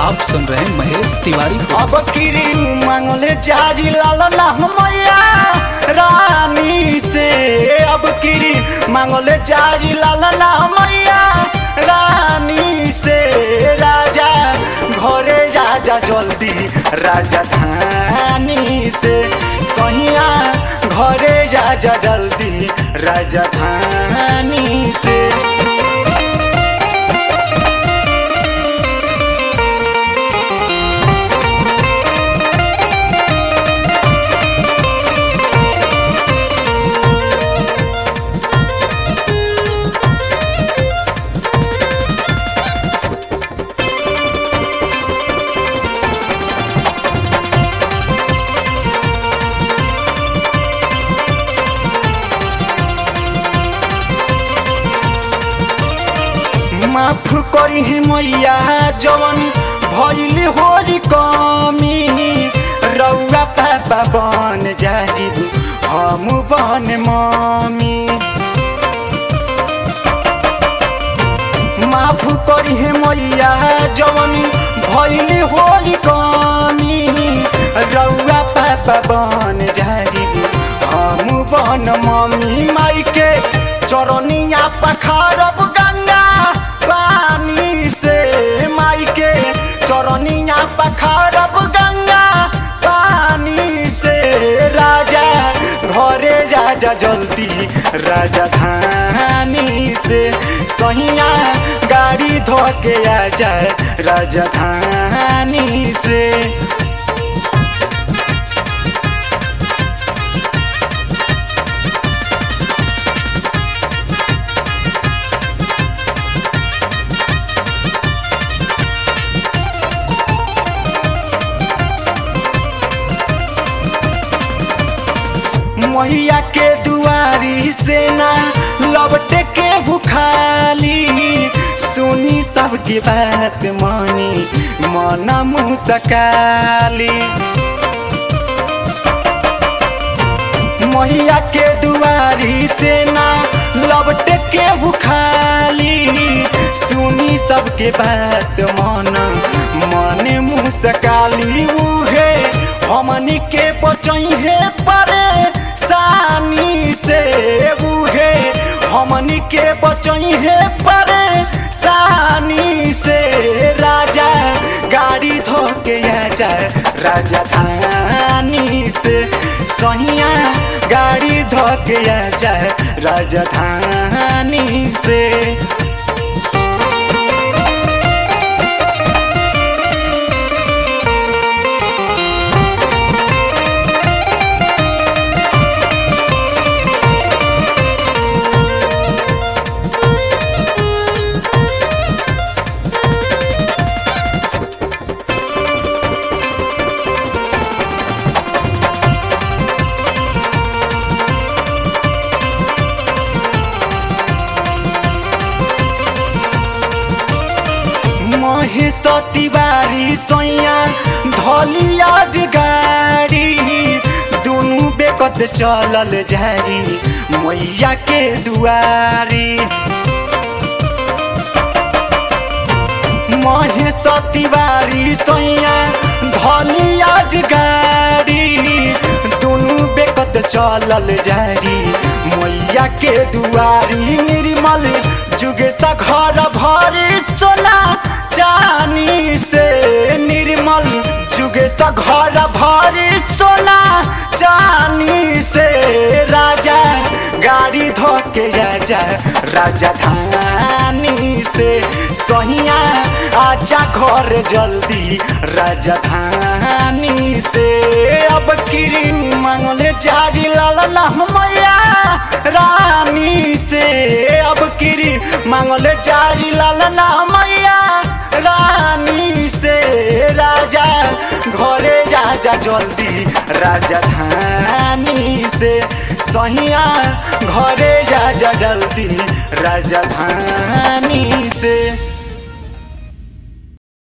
आप सुन रहे हैं महेश तिवारी को अब किरी मांगले जाजी लाल ना मैया रानी से अब किरी मांगले जाजी लाल ना मैया रानी से राजा घरे राजा जल्दी राजा धानी से सहिया घरे राजा जल्दी राजा धानी से माफ करी मैया जवन भैली होरी कमी रौआ पापा बन जाई हम बन मम्मी माफ करी मैया जवन भैली होरी कमी रौआ पापा बन जाई हम बन मम्मी माई के चरनिया पखारब गंगा पानी से माई के चरनिया पखारब गंगा पानी से राजा घरे राजा जल्दी राजा धानी से सहिया गाड़ी धो के आ जाए राजा धानी से मैया के दुआरी से ना लबटे के भुखाली सुनी सबकी बात मानी मन मुसकाली मैया के दुआरी से ना लबटे के भुखाली सुनी सबके बात मन मन मुसकाली उहे हमनी के बचैहे परे सानी से उहे हमनी के बचैहे परे सानी से राजा गाड़ी धो के आ जाए राजा धानी से सहिया गाड़ी धो के आ जाए राजा धानी से महेश तिवारी सैया धली आज गाड़ी दुनु बेकत चलल जारी मैया के दुआरी महेश तिवारी सैया धली आज गाड़ी दुनु बेकत चलल जारी मैया के दुआरी निर्मल जुगेसा घर भरी सोना चानी से निर्मल जुगेसा घर भरी सोना चानी से राजा गाड़ी धो के जा राजा धानी से सहिया आजा घर जल्दी राजा धानी से अब किरी मांगले जारी लाल मैया रानी से अब किरी मांगले जारी लाल मैया रानी से राजा घरे राजा जल्दी राजा धानी से सहिया घरे राजा जल्दी राजा धानी से